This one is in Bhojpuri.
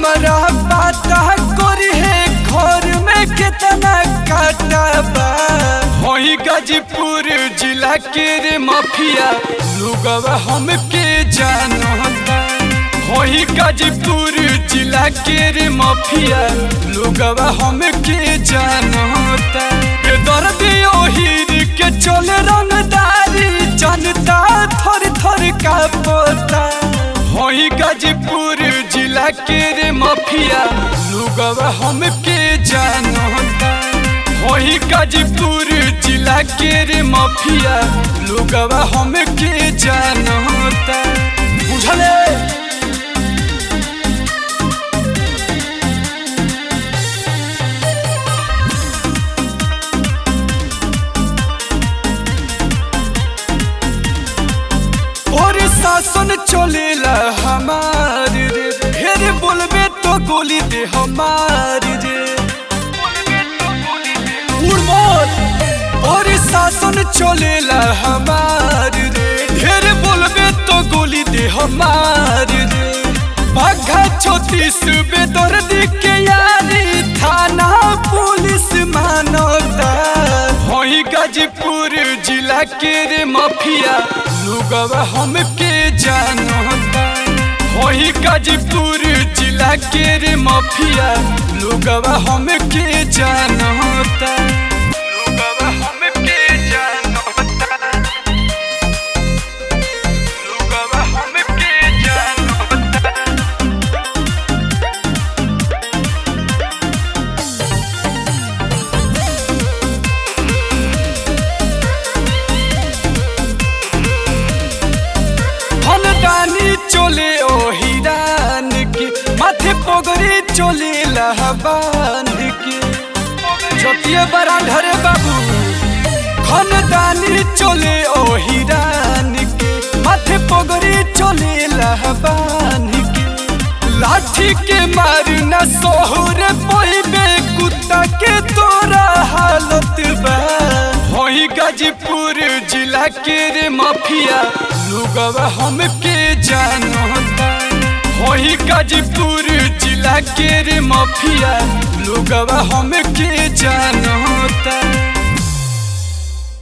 हमरा पता करी है घर में कितना काटा बा होई गाजीपुर जिला के रे माफिया लोगवा हमके जानता होई गाजीपुर जिला के रे माफिया लोगवा हमके जानता के दर्द ओहिर के चले रंगदारी जनता थर थर का पोता होई गाजीपुर जिला के रे माफिया लोगवा हमके जानता होई गाजीपुर जिला के रे माफिया लोगवा हमके जानता बुझले और शासन चलेला हमार रे फिर बोलबे तो गोली दे हमार रे उड़मोल और शासन चलेला हमार रे ढेर बोलबे तो गोली दे हमार रे बाघा छोतीस बेदर्दी के यारी थाना पुलिस मानता होई गाजीपुर जिला के रे माफिया लोगवा हमके जानता होई गाजीपुर जिला के रे माफिया लोगवा हमके जानता लोगवा हमके जानता लोगवा हमके जानता फलदानी चले ओ हिरान के माथे पगड़ी चले लहबान के जोतिए बड़ा ढरे बाबू खनदानी चले ओ हिरान के माथे पगड़ी चले लहबान के लाठी के मारना सोहर पहिबे कुत्ता के तोरा हालत बा होई गाजीपुर जिला के रे माफिया लोगवा हमके जानता होई गाजीपुर जिला के रे माफिया लोगवा हमके जान